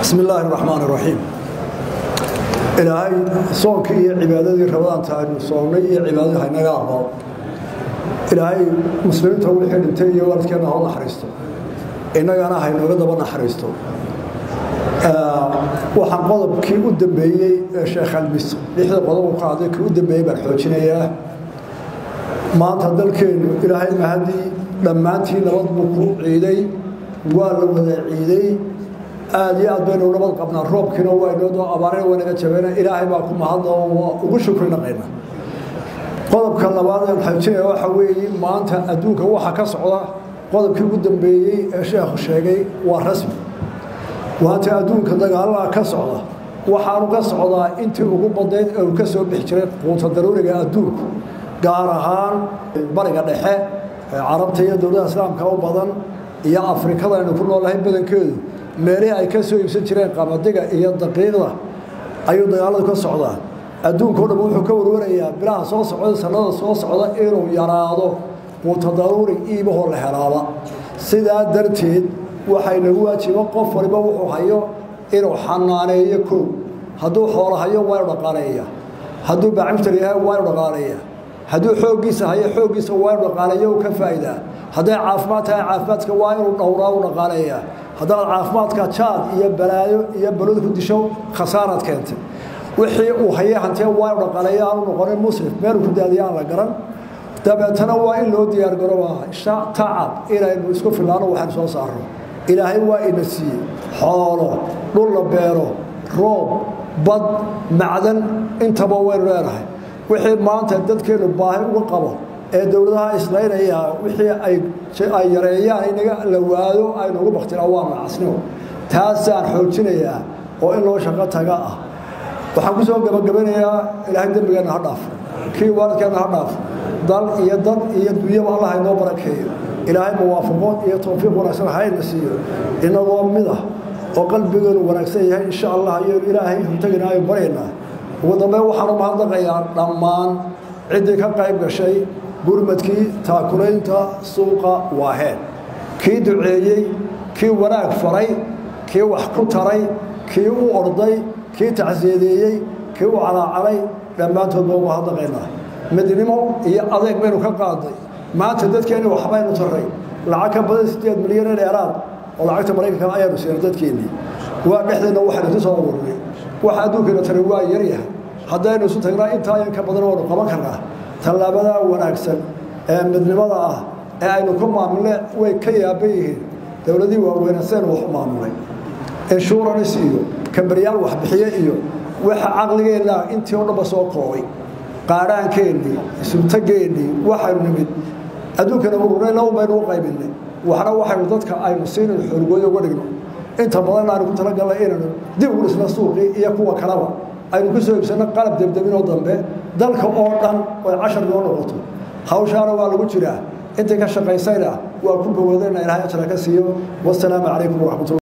bismi illaahi raxmaan raxiim ilaahay soonkii iyo cibaadadii rabadaanta aynu soonnay iyo cibaadadii haynaga aqbalo ilaahay muslimiinta wixii dhintay iyo waalidkeenna hau naxariisto innagana haynooga daba naxariisto waxaan qodobkii u dambeeyey ee sheekh almis lixda qodob u qaaday kii u dambeeyey baan xoojinayaa maanta dalkeennu ilaahay mahadii dhammaantii nabad buu ku ciiday waa la wada ciiday aad iyo aad baynu nabad qabnaa roobkiina waynoo abaarina waynaga jabeyna ilaahay baa ku mahadna oo ugu shukri naqayna qodobka labaad aan xoojinaya waxa weeye maanta adduunka waxa ka socda qodobkii ugu dambeeyey ee sheekhu sheegay waa rasmi maanta adduunka dagaalada ka socda waxaanu ka socdaa intii ugu badnayd ee uu ka soo bixi jiray quuta daruuriga adduunku gaar ahaan bariga dhexe carabta iyo dowladaha islaamka u badan iyo afrikada aynu ku noolahay badankeedu meelihii ay ka soo iibsan jireen qamadiga iyo daqiiqda ayuu dagaaladu ka socdaa adduunkao dhan wuxuu ka warwarayaa bilaha soo socda sanada soo socda inuu yaraado quuta daruuri iibahoo la helaaba sidaa darteed waxay nagu waajiba qof waliba wuxuu hayo inuu xanaaneeyo kow hadduu xoolo hayo waa inu dhaqaaleeya hadduu bacimtar yahay waa inu dhaqaaleeya hadduu xooggiisa hayo xooggiisa waa inu dhaqaaleeyo u ka faa'idaa hadday caafimaad tahay caafimaadka waa inuu dhowraa u dhaqaaleeya haddaad caafimaadka jaad iyo balaayo iyo balod ku disho khasaaraad keentay wixii uu hayay hantee waa inu dhaqaaleeya aanu noqonin muslim meeluu ku daadiya aan la garan dabeetana waa in loo diyaargarobaa tacab inaynu isku filaano waxaynu soo saarno ilaahay waa ina siiyey xoolo dhul la beero roob bad macdan intaba waynu leenahay wixii maanta dadkeennu baahi uga qabo ee dowladaha islaynaya wixii ay yareeyaan inaga la waado aynuugu baktinaa waa macasnimo taasaan xoojinayaa oo in loo shaqo taga ah waxaan ku soo gabagabanayaa ilaahay dembigeenna ha dhaaf kii waalidkeenna ha dhaaf dal iyo dad iyo dunyaba allah inoo barakeeyo ilaahay muwaafaqo iyo towfiiq wanaagsan hayna siiyo inagoo mid ah oo qalbigeenu wanaagsan yahay insha allah ayaynu ilaahay hortagina aynu baryaynaa ugu dambeyn waxaanu mahadnaqayaa dhammaan ciddii ka qayb gashay gurmadkii taakulaynta suuqa waaheen kii duceeyey kii wanaag faray kii wax ku taray kii u orday kii tacsiyadeeyey kii u calaacalay dhammaantood baa mahadnaqaynaa midnimo iyo adeeg baynu ka qaaday maanta dadkeenni waxbaynu taray lacag ka badan sideed milyan ee dheeraad oo lacagta maraykanka ayaanu siinay dadkeennii waa dhexdeenna waxaynu isu soo ururnay waxa adduunkeena tari waa yaryahay haddaynu isu tagnaa intaa yan ka badan waanu qaban karnaa tallaabadaa wanaagsan ee midnimada ah ee aynu ku maamulne way ka yaaban yihiin dowladii waaweyne sidaynu wax u maamulay insurance iyo kambaryaal waxbixiye iyo waxa caqligeenna intii oo dhanba soo koobay qaadhaankeenii isubtageennii waxaynu nimid adduunkana ururnay laban baynu u qaybinay waxna waxaynu dadka aynu siinaynu xoolgooyo uga dhigno inta badan aynu ku talagalnay inaynu dib ugu dhisna suuqii iyo kuwa kaleba aynu ku soo iibsanno qalab debdebinoo dambe dalka oo dhan oy cashar noo noqoto hawshaana waa lagu jiraa intii ka shaqaysayna waa ku bogoodayna ilaahay ajra ka siiyo wasalaamu calaykum waraxmatullah